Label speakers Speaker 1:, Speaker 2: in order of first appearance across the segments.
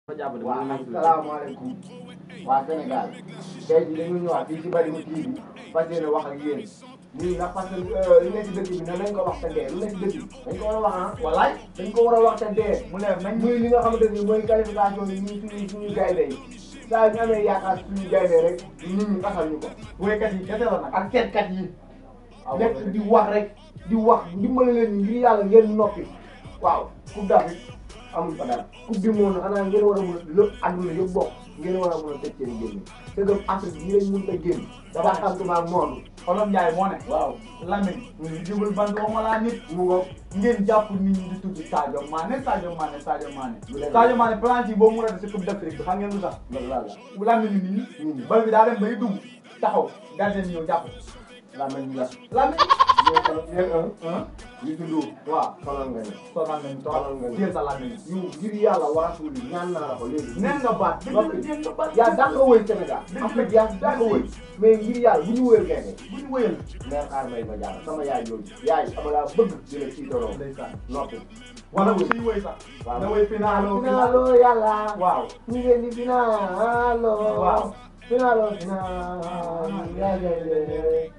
Speaker 1: waaw asalaamaaleykum waa Sénégal tey jii dañu ñëwaat fii ci Bargny TV fas yéene wax ak yéen lii nag parce que li nekk ci dëkk bi ne nañ ko wax te dee lu nekk ci dëkk bi dañ ko war a wax ah walaay dañ ko war a wax te dee mu ne nañ muy li nga xamante ni mooy qualification yi ñuy suñu suñu gaynde yi saa ñu amee yaakaar suñu gaynde rek nit ñi fasal ñu ko woykat yi kese la nag ak seetkat yi nekk di wax rek di wax dimbale leen ngir yàlla ngeen noppi waaw coupe d'Afrique amul fa dara coupe du monde xanaa ngeen war a mun a lépp àdduna yëpp bokk ngeen war a mun a tëj seen génn te gëm Afrique yi lañ mun a génn dafa xam tubaab monde
Speaker 2: Olof Njaay moo ne
Speaker 1: waaw
Speaker 2: Lamine ñu jubul ban waxuma laa nit
Speaker 1: mu ngo
Speaker 2: ngeen jàpp nit ñi di tudd Sadio Mané Sadio Mané Sadio Mané
Speaker 1: Bu leen
Speaker 2: Sadio Mané planche yi boo mu rate si coupe d'Afrique bi xam ngeen lu tax
Speaker 1: loolu laa la
Speaker 2: Lamine nit ñi bal bi daa dem bay dugg taxaw gardien ñëw jàpp
Speaker 1: laa mel ni la
Speaker 2: Lamine
Speaker 1: yéen un
Speaker 2: ah
Speaker 1: yu dundoo
Speaker 2: waaw
Speaker 1: sonal nga ne
Speaker 2: sonal nañu
Speaker 1: Sonal nga
Speaker 2: trop
Speaker 1: ñu.
Speaker 2: téel sa Lamine
Speaker 1: yu ngir yàlla war a suuli ñaan naa la ko léegi
Speaker 2: neen nga baat
Speaker 1: Noppi.
Speaker 2: dëgg dëgg nga baat
Speaker 1: yaa daa ko wëy Sénégal
Speaker 2: Dëgg
Speaker 1: Afrique yaa daa ko wëy mais ngir yàlla bu ñu wëyal gaynde
Speaker 2: bu ñu wëyal
Speaker 1: mère xaar may ma jaar sama yaay yooyu yaay ama laa bëgg di la ciitaroo
Speaker 2: ndeysaan
Speaker 1: noppi
Speaker 2: wala bu suy wëy sax
Speaker 1: waaw
Speaker 2: na wëy finalo
Speaker 1: finalo yàlla
Speaker 2: waaw
Speaker 1: ñu ngeen di finalo
Speaker 2: Waaw.
Speaker 1: finalo finalo yaa gaynde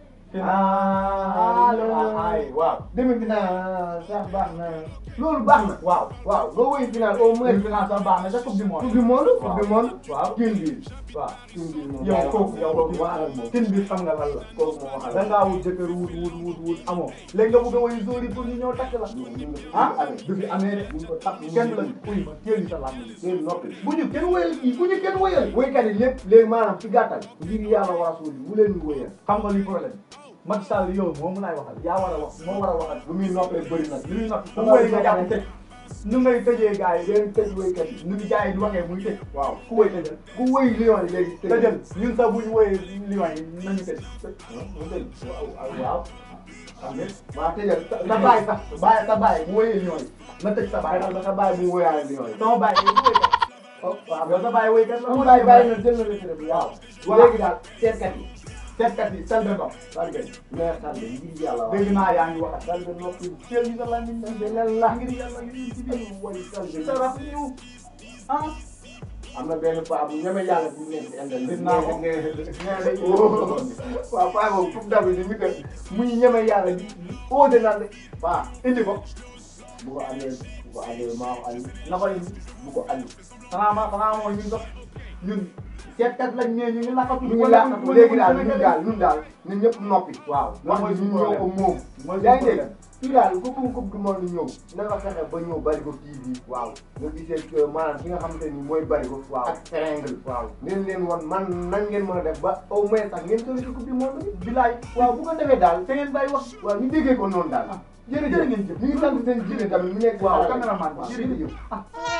Speaker 2: finalo ay waaw
Speaker 1: demi final sax baax na loolu baax na
Speaker 2: waaw
Speaker 1: waaw nga woy final au moins
Speaker 2: mooy finance sax baax na sa coupe du monde
Speaker 1: coupe du monde
Speaker 2: Waaw.
Speaker 1: coupe du monde
Speaker 2: waaw
Speaker 1: tin bi
Speaker 2: waaw
Speaker 1: tin bi moom
Speaker 2: yow kooku yow
Speaker 1: kooku waxal ak moom
Speaker 2: tin bi xam nga lan la
Speaker 1: kooku moom waxal
Speaker 2: da ngaa wut jëkkër wut wut wut wut amoo léegi nga bëgg a woy jour yi pour ñu ñëw takk la ah du fi amee de
Speaker 1: buñ ko takk
Speaker 2: kenn la uy ma téel ñu sa làmb yi
Speaker 1: seen noppi
Speaker 2: bu ñu kenn woyal kii bu ñu kenn woyal
Speaker 1: woykat yi lépp léegi maanaam ci gàttal ngir yàlla war a suul bu leen ñu woyal
Speaker 2: xam nga luy problème Macky Sall yow moo mun aay waxal yaa war a wax moo war a waxal
Speaker 1: lu muy noppee bëri nag
Speaker 2: li muy noppi ku woy nga jàpp tëj nu ngay tëjee gars yi
Speaker 1: leen tëj woykat yi
Speaker 2: nu ñu gars yi di waxee muy tëj
Speaker 1: waaw
Speaker 2: ku woy tëjal
Speaker 1: ku woy lion yi léegi tëj
Speaker 2: tëjal ñun sax bu ñu woyee lion yi nañu tëj
Speaker 1: mu tëj waaw waaw
Speaker 2: xam ngeen
Speaker 1: waaw tëjal
Speaker 2: sa
Speaker 1: sa
Speaker 2: baay
Speaker 1: baay
Speaker 2: sax baay sa baay bu woyee lion yi na tëj sa baay
Speaker 1: ba sa baay bu woyaale lion yi
Speaker 2: sama baay yi bu woykat
Speaker 1: waaw
Speaker 2: yow sa baay woykat la
Speaker 1: mu baay bàyyi na jël na retraite bi waaw
Speaker 2: Voilà.
Speaker 1: léegi daal seetkat yi
Speaker 2: seetkat yi sel de ndox
Speaker 1: sargal maire Sall ngir yàlla wax
Speaker 2: dégg naa yaa ngi wax
Speaker 1: Sall noppi
Speaker 2: teel ñu sa làmmiñ
Speaker 1: beneen la
Speaker 2: ngir yàlla ngir ci biir
Speaker 1: way Sall
Speaker 2: sa raf ñu ah
Speaker 1: am na benn paa bu ñeme yàlla bu nekk ci internet
Speaker 2: gis naa ko
Speaker 1: waaw paa boobu coupe d'Afrique bi que muy ñeme yàlla di óote naan de paa
Speaker 2: indi ko
Speaker 1: bu ko andee bu ko andee maa ko andi na ko indi bu ko andi
Speaker 2: xanaa ma xanaa mooy ñun sax ñun seetkat lañ ne ñu ngi lakkatu
Speaker 1: ñu ngi laajte léegi daal ñun daal ñun daal ñun ñëpp noppi
Speaker 2: waaw
Speaker 1: wax
Speaker 2: mooy
Speaker 1: ni
Speaker 2: suñu
Speaker 1: ñun ñoo ko
Speaker 2: problème
Speaker 1: moom
Speaker 2: mooy
Speaker 1: yaa
Speaker 2: suñu
Speaker 1: ngi dégg fii daal ku bëgg coupe du monde ñëw na nga fexe ba ñëw Barigo TV waaw nga gisee que maanaam fi nga xamante ni mooy Barigo
Speaker 2: Waaw.
Speaker 1: ak Triangle
Speaker 2: waaw
Speaker 1: ngeen leen wan man nan ngeen mën a def ba au moins sax ngeen sori ci coupe du monde bi
Speaker 2: bilaay
Speaker 1: waaw bu ko defee daal
Speaker 2: te ngeen bàyyi wax
Speaker 1: waaw ñu déggee ko noonu daal
Speaker 2: Ah,
Speaker 1: jërëjëf
Speaker 2: jërë ngeen jëf.
Speaker 1: ñu ngi sant seen jigéen tamit mu nekk
Speaker 2: waaw
Speaker 1: waaw
Speaker 2: caméraman
Speaker 1: waaw
Speaker 2: jërëjëf
Speaker 1: jërëjëf
Speaker 2: ah